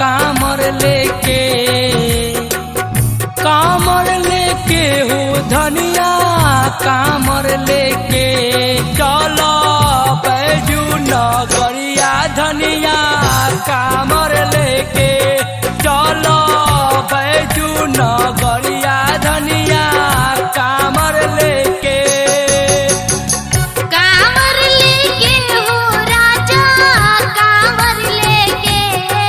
कामर लेके कामर लेके हो धनिया कामर लेके चलो बैजू नगरिया धनिया कामर लेके चलो बैजू नगरिया धनिया कामर लेके कांवर लेके हो राजा कांवर लेके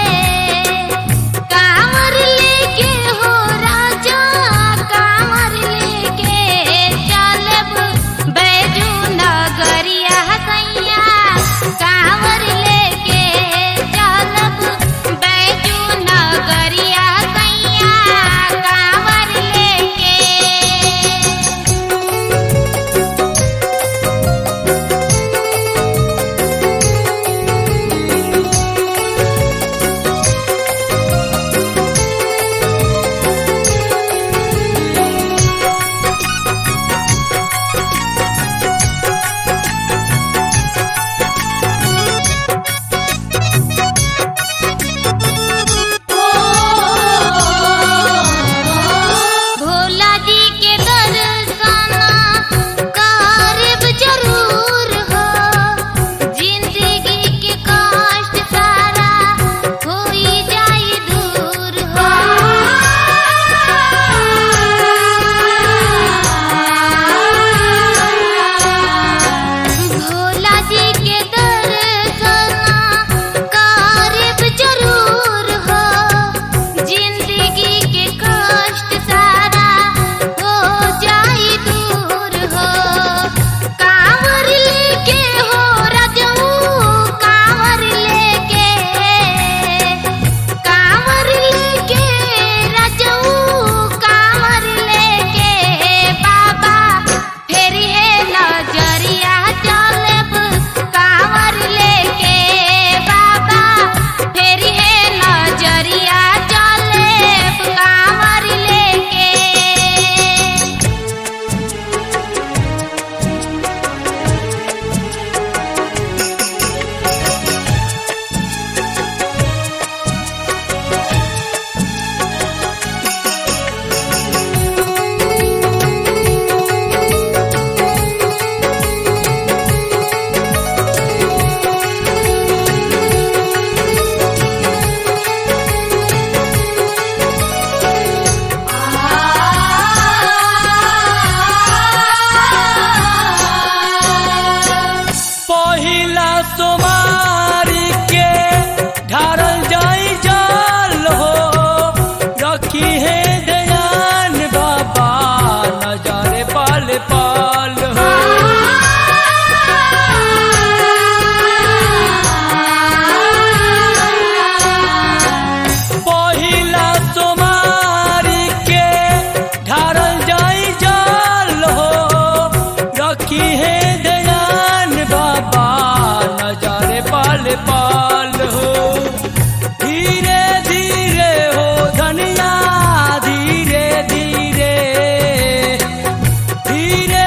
कांवर लेके हो राजा कांवर लेके चलब बैजू नगरिया सैया कांवर लेके चलब बैजू नगरिया सैया कांवर लेके भोला जी के दर्शन करब जरूर हो जिंदगी के कष्ट सारा होई जाई दूर हो भोला जी के दर्शन करब जरूर हो जिंदगी के कष्ट सारा हो जाई दूर हो कांवर लेके हो रजऊ कांवर लेके कांवर लेके रजऊ कांवर लेके बाबा फेरी है नजरिया चलब कांवर लेके बाबा फेरी है नजरिया चलब कांवर लेके पहिला सोमारी के ढारल जाई जाल हो रखी है दयान बाबा नजारे पाल पाल हो पहिला सोमारी के ढारल जाई जाल हो रखी है दयान बाबा नजारे पाल पाल हो धीरे धीरे हो धनिया धीरे धीरे धीरे